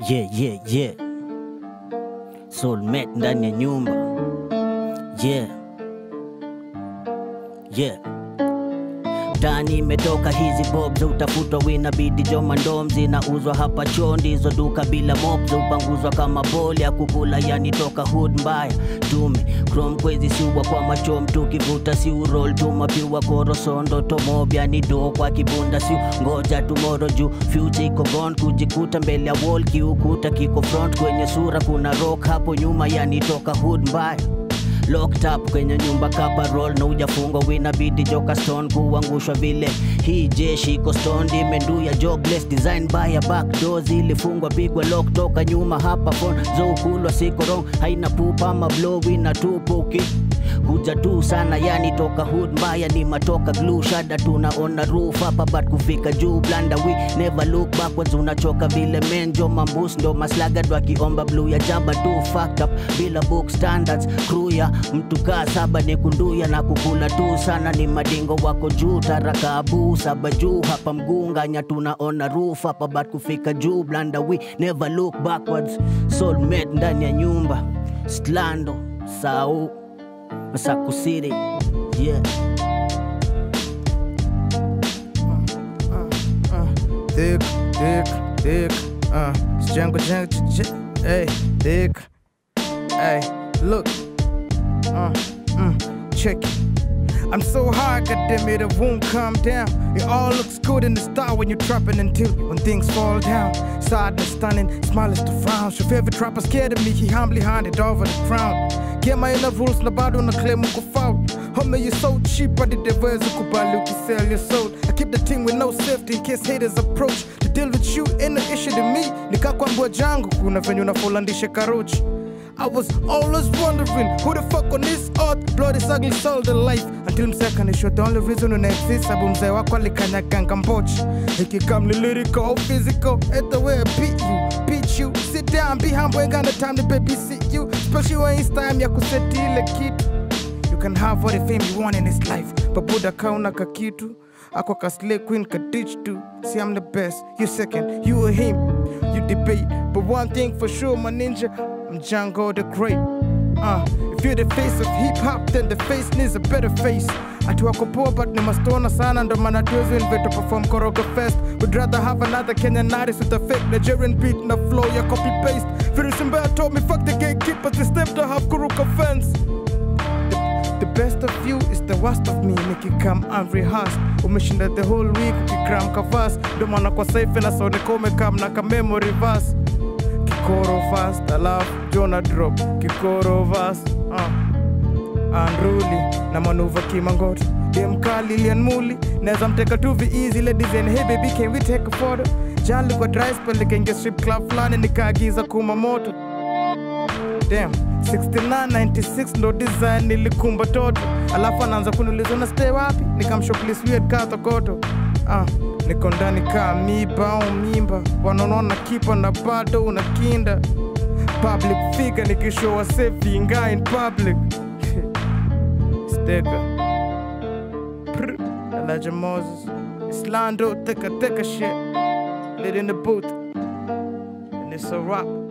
Yeah, yeah, yeah. Soulmate ndani ya nyumba. Yeah. Yeah. Tani imetoka hizi bob za utafutwa winabidi joma ndom zinauzwa hapa chondi hizo duka bila mob za upanguzwa kama boli ya kukula yani toka hood mbaya tume chrome kwezi siubwa kwa machom tukivuta si urol tumapiwa korosondo tomob yani do kwa kibunda si ngoja tumoro juu future iko gone kujikuta mbele ya wall kiukuta kiko front kwenye sura kuna rock hapo nyuma yani toka hood mbaya locked up kwenye nyumba kapa roll na ujafungwa winabidi joka stone kuangushwa vile hii jeshi iko stone imenduya jobless design by a back door zilifungwa pigwa lock toka nyuma hapa phone zoukulwa siko wrong haina pupa ama blow wina tupuki kuja tu sana yani toka hood mbaya ni matoka glue shada tunaona roof hapa but kufika juu blanda we never look backwards unachoka vile menjo mambus ndo maslagad wakiomba blue ya jaba tu fucked up bila book standards crew ya mtu kaa saba ni kunduya na kukula tu sana ni madingo wako juu tarakabu saba juu hapa mgunganya tunaona roof hapa but kufika juu blanda we never look backwards soulmate ndani ya nyumba slando sau Masaku City, yeah. Thick, thick, thick. Uh, it's jungle, jungle, j- j- hey, thick. Hey, look. Uh, mm, check it. I'm so high, goddamn it, it won't calm down. It all looks good in the start when you're trapping until when things fall down. Sadness stunning, smile is the frown. Your favorite trapper scared of me, he humbly handed over the crown. Get my inner rules na bado na claim uko foul. Homie, you so cheap, I did the words ukubali ukisell your soul. I keep the thing with no safety in case haters approach. To deal with you ain't an issue to me. Nikakwambua jangu kuna venye unafolandisha karochi. I was always wondering who the fuck on this earth blood is ugly soul the life until msekanisho the only reason una exist sabu mzee wako alikanyaganga mbochi ikikamli lyrical or physical at the way I beat you beat you sit down be humble ain't got no time to babysit you especially when it's time ya kuseti ile kitu you can have all the fame you want in this life but buda kauna kakitu ako ka slay queen ka ditch too see I'm the best you second you or him you debate but one thing for sure my ninja I'm Django the Great uh, if you're the face of hip hop then the face needs a better face ati wako poa but ni mastona sana ndo maana tuwezi invite to perform koroga fest would rather have another Kenyan artist with a fake Nigerian beat na flow ya copy paste Very simple told me fuck the gatekeepers they step to have kuruka fence The best of you is the worst of me nikikam unrehearsed umeshinda the whole week ukikram kavas ndo maana kwa safe na so nikomekam na ka memory verse kikoro fast alafu jona drop kikoro verse uh. unruly na manuva kimangoto demkali lianmuli naweza mteka tu easy ladies and hey baby can we take a photo jali kwa dry spell nikaingia strip club fulani nikaagiza kuma moto Damn, 69 96 ndo design nilikumba toto alafu anaanza kuniuliza na stay wapi nikamshoplis weird katokoto ah, niko ndani kaa miba au mimba wanaonona kipa na bado unakinda public figure nikishowa safe inga in public steka Prr, Elijah Moses Islando teka teka shit lit in the booth and it's a rock